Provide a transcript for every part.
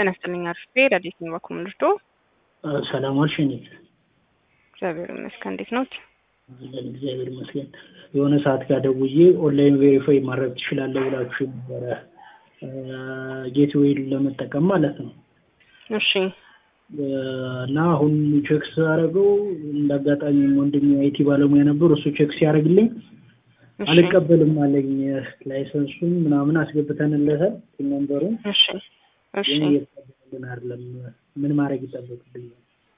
ጤና ይስጥልኝ አርፌ ረዴት ነው በኩል ምርዶ ሰላም ዋልሽ እኔ እግዚአብሔር ይመስገን እንዴት ነው አለን እግዚአብሔር ይመስገን የሆነ ሰዓት ጋር ደውዬ ኦንላይን ቬሪፋይ ማድረግ ትችላለህ ብላችሁ ነበረ ጌትዌይ ለመጠቀም ማለት ነው እሺ እና አሁን ቼክ ሳደርገው እንደ አጋጣሚ ወንድሜ አይቲ ባለሙያ ነበር እሱ ቼክ ሲያደርግልኝ አልቀበልም አለኝ ላይሰንሱን ምናምን አስገብተንለታል ነንበሩን እሺ እሺ ግን እየተቀበልን አይደለም ምን ማድረግ ይጠበቅብኛል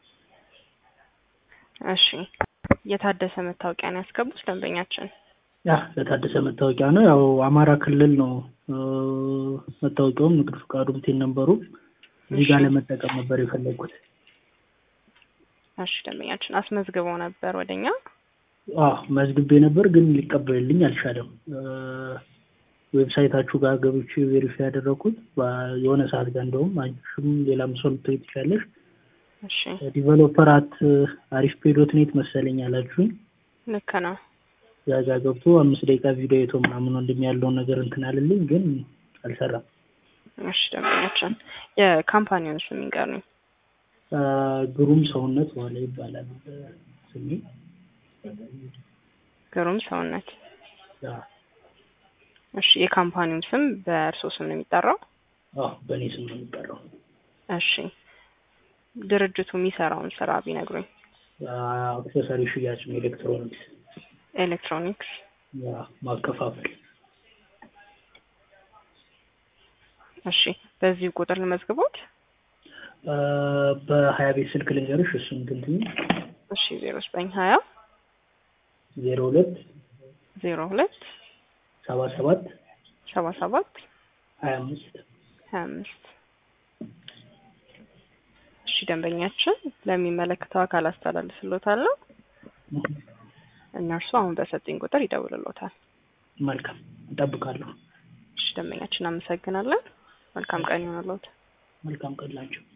እሺ የታደሰ መታወቂያ ነው ያስገቡት ደንበኛችን ያ ለታደሰ መታወቂያ ነው ያው አማራ ክልል ነው መታወቂያውም ንግድ ፍቃዱም ቴን ነበሩ እዚህ ጋር ለመጠቀም ነበር የፈለጉት እሺ ደንበኛችን አስመዝግበው ነበር ወደኛ አዎ መዝግቤ ነበር ግን ሊቀበልልኝ አልቻለም ዌብሳይታችሁ ጋር ገብቼ ቬሪፋይ ያደረኩት የሆነ ሰዓት ጋር እንደውም አንቺም ሌላም ሰው ልትሆኝ ትችላለሽ እሺ ዲቨሎፐር አት አሪፍ ፔዶት ኔት መሰለኝ አላችሁኝ ልክ ነው እዛ ጋር ገብቶ አምስት ደቂቃ ቪዲዮ አይቶ ምናምን ወንድም ያለውን ነገር እንትን አልልኝ ግን አልሰራም እሺ ደንበኛችን የካምፓኒውን ስም ይንገሩኝ ግሩም ሰውነት ዋለ ይባላል ስሜ ግሩም ሰውነት ያ እሺ የካምፓኒው ስም በእርሶ ስም ነው የሚጠራው አዎ በእኔ ስም ነው የሚጠራው እሺ ድርጅቱ የሚሰራውን ስራ ቢነግሩኝ አክሰሰሪ ሽያጭ ነው ኤሌክትሮኒክስ ኤሌክትሮኒክስ ያ ማከፋፈል እሺ በዚህ ቁጥር ልመዝግቦት በሀያ ቤት ስልክ ልንገርሽ እሱን ትንትኝ እሺ ዜሮ ዘጠኝ ሀያ ዜሮ ሁለት ዜሮ ሁለት ሰባ ሰባት ሰባ ሰባት ሀያ አምስት ሀያ አምስት እሺ ደንበኛችን ለሚመለከተው አካል አስተላልፍሎታለሁ እነርሱ አሁን በሰጡኝ ቁጥር ይደውልሎታል መልካም እጠብቃለሁ እሺ ደንበኛችን አመሰግናለን መልካም ቀን ይሆንልዎት መልካም ቀን ላቸው